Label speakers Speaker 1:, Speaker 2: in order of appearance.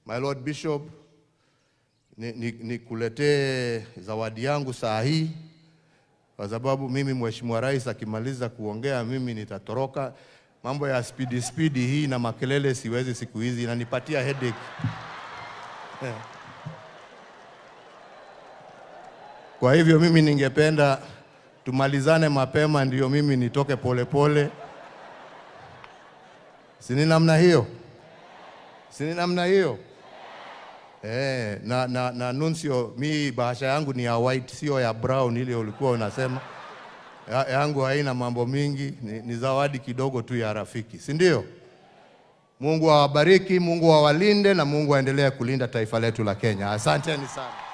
Speaker 1: My Lord Bishop, nikuletee ni, ni zawadi yangu saa hii kwa sababu mimi Mheshimiwa Rais akimaliza kuongea mimi nitatoroka. Mambo ya spidi spidi hii na makelele siwezi siku hizi, inanipatia headache. Kwa hivyo mimi ningependa tumalizane mapema, ndio mimi nitoke polepole. Sini namna hiyo, sini namna hiyo. Eh, na, na, na Nuncio, mi bahasha yangu ni ya white, sio ya brown ile ulikuwa unasema. Ya, yangu haina mambo mingi, ni, ni zawadi kidogo tu ya rafiki, si ndio? Mungu awabariki, Mungu awalinde na Mungu aendelee kulinda taifa letu la Kenya. Asanteni sana.